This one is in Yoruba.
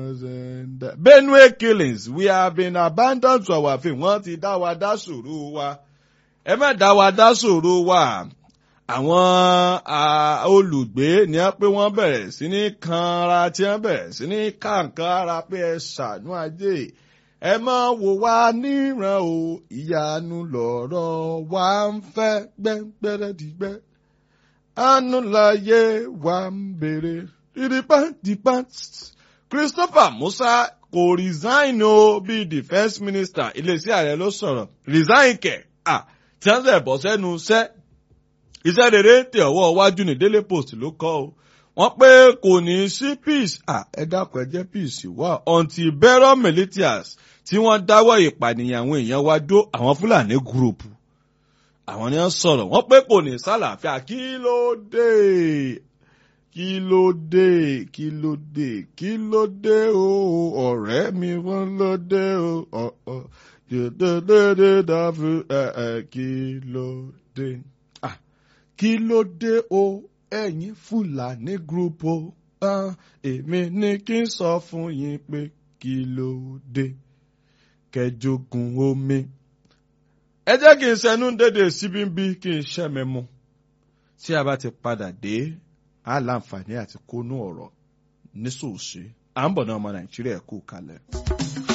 Benue killings we have been abandoned to our fate wọ́n ti dá wa dá sòro wa ẹ má dá wa dá sòro wa àwọn olùgbé ni wọ́n pé wọ́n bẹ̀rẹ̀ sí ní kanra tí wọ́n bẹ̀rẹ̀ sí ní kàǹkan ara pé ẹ ṣàánú ajé ẹ má wò wá níran o ìyanu lọ̀rọ̀ wa ń fẹ́ gbẹ́ngbẹ́rẹ́ dìgbẹ́ àánú láyé wa ń béèrè dídípá dípá Christopher Musa kò resign o bíi defence minister iléeṣẹ́ ààrẹ ló sọ̀rọ̀ resign kẹ̀ à tí wọ́n sẹ̀ bọ́ sẹ́nu iṣẹ́ iṣẹ́ rere tẹ ọwọ́ iwájú ní Daily Post ló kọ́ o wọ́n pé kò ní sí peace à ẹ dákun ẹ jẹ́ peace wà until bẹ́rọ̀ militias tí wọ́n dáwọ́ ìpànìyàn àwọn èèyàn wá dó àwọn Fúlàní gúrùpù àwọn ni wọ́n sọ̀rọ̀ wọ́n pé kò ní sálàáfíà kí ló dé kí ló dé kí ló dé kí ló dé o ọ̀rẹ́ mi wọ́n ló dé o ọ̀ọ́ dédédédé dáfú ẹ̀ ẹ̀ kí ló dé. kí ló dé o ẹ̀yin Fúlàní group o èmi ní kí n sọ fún yín pé kí ló dé kẹjogun omi. ẹ jẹ́ kí n ṣẹnu dédé síbí bí kí n ṣẹ́mi mu tí a bá ti padà dé á láǹfààní àti kónú ọ̀rọ̀ nísòsí à ń bọ̀ náà ọmọ Nàìjíríà kú kalẹ̀.